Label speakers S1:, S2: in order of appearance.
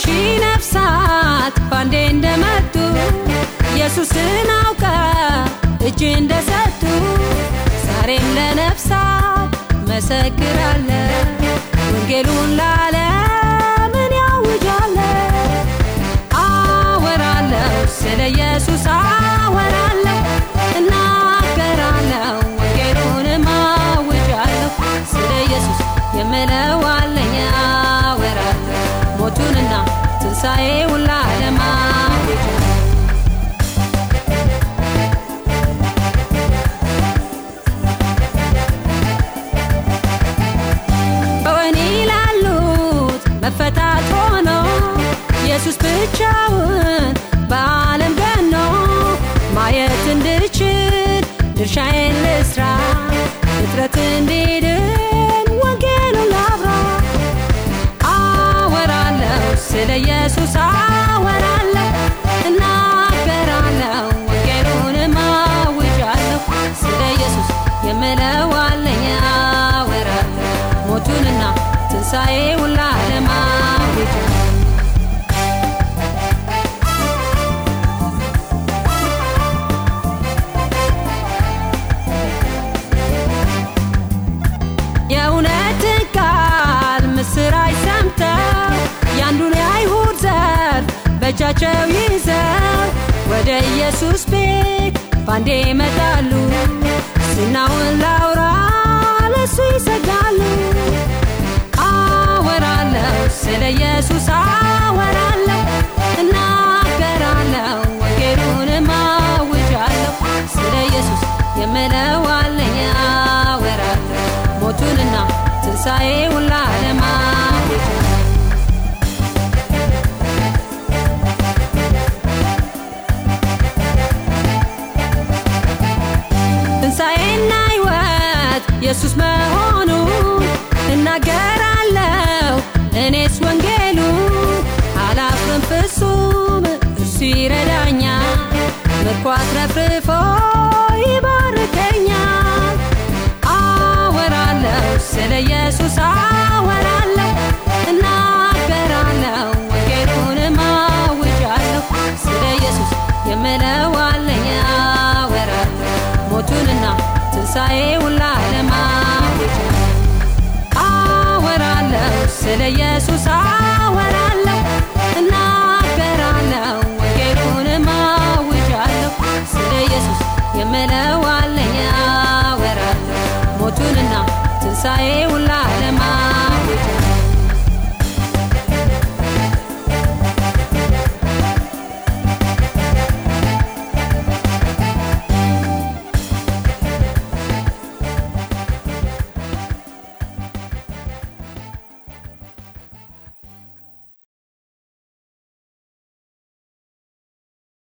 S1: ሺህ ነፍሳት ባንዴ እንደመጡ ኢየሱስን አውቀ እጅ እንደሰጡ ዛሬም ለነፍሳት መሰክራለ ወንጌሉን ለዓለምን ያውጃለ አወራለሁ ስለ ኢየሱስ አወራለሁ እናገራለሁ ወንጌሉንም አውጃለሁ ስለ ኢየሱስ የምለው አለኝ አወራለሁ ሞቱንና ትንሣኤውን ለዓለም አውጃለሁ በወህኒ ላሉት መፈታት ሆኖ ኢየሱስ ብቻውን በዓለም ገኖ ማየት እንድችል ድርሻዬን ልስራ ፍጥረት እንዲድን ወንጌሉን ላብራ አወራለሁ ስለ ኢየሱስ አወራለሁ እናገራለሁ ወንጌሉንም አውጃለሁ ስለ ኢየሱስ የምለው አለኝ አወራለሁ ሞቱንና ትንሣኤውን ለዓለም አውጃለሁ የእውነትን ቃል ምስራች ሰምተው ያንዱን የአይሁድ ዘር በእጃቸው ይዘው ወደ ኢየሱስ ቤት ባንዴ ይመጣሉ ዝናውን ላውራ ለሱ ይሰጋሉ አወራለሁ ስለ ኢየሱስ አወራለሁ እናገራለሁ ወንጌሉንም አውጃለሁ ስለ ኢየሱስ የምለው አለኝ አወራለሁ ሞቱንና ትንሣኤውን ለዓለም አውጃለሁ ትንሣኤና ሕይወት ኢየሱስ መሆኑ እናገራለሁ እኔስ ወንጌሉ አላፍርም ፍጹም እርሱ ይረዳኛል ምርኮ አትረፍርፎ ይባርከኛል አወራለሁ ስለ ኢየሱስ አወራለሁ እናገራለሁ ወንጌሉንም አውጃለሁ ስለ ኢየሱስ የምለው አለኝ አወራለሁ ሞቱንና ትንሣኤውን ለዓለም አውጃለሁ አወራለሁ ስለ ኢየሱስ አወራለሁ እናገራለሁ ወንጌሉንም አውጃለሁ ስለ ኢየሱስ የምለው አለኝ አወራለሁ ሞቱንና ትንሣኤውን